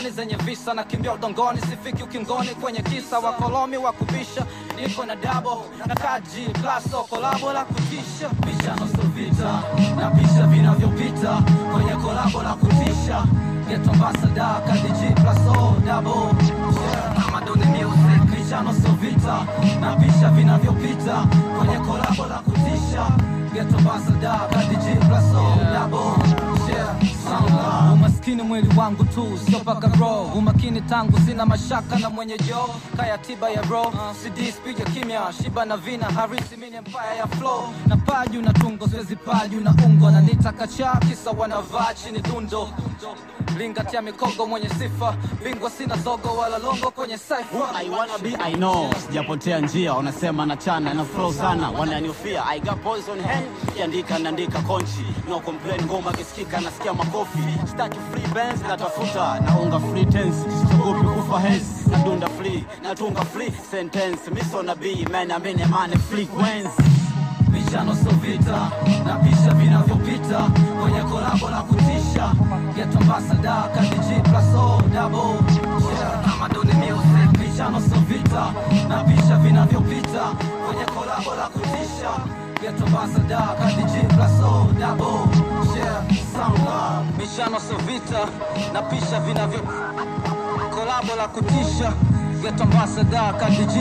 zoni zenye visa na kimbia udongoni sifiki ukingoni kwenye kisa wakolomi wa kubisha niko na dabo na kaji plaso kolabo la kutisha Bishano sio vita na pisha vinavyopita kwenye kolabo la kutisha Geto ambassador KDG plus O double yeah. Amadone music Bishano sio vita na pisha vinavyopita kwenye kolabo la kutisha Geto ambassador KDG plus O double yeah. Sound love. umaskini mwili wangu tu sio paka bro umakini tangu sina mashaka na mwenye jo kaya tiba ya bro cd spiga kimya shiba na vina harisi mini empire ya flow na paju na tungo siwezi paju na ungo na nitakacha kisa wanavaa chini dundo lingatia mikogo mwenye sifa bingwa sina zogo wala longo kwenye Who saifa I wanna be I know sijapotea njia wanasema na chana na flow sana wananiofia I got boys on hand kiandika naandika konchi no complain ngoma kisikika nasikia makofi staki free bands natafuta naunga free tense siogopi kufa hence nadunda free natunga free sentence miso na b man amene mane frequency Bishano sio vita na pisha vinavyopita kwenye kolabo la kutisha Geto ambassador KDG plus O double yeah. Amadone music Bishano sio vita na pisha vinavyopita kwenye kolabo la kutisha Geto ambassador KDG plus O double yeah. Sound love mishano sio vita na pisha vinavyo kolabo la kutisha geto ambassador kadiji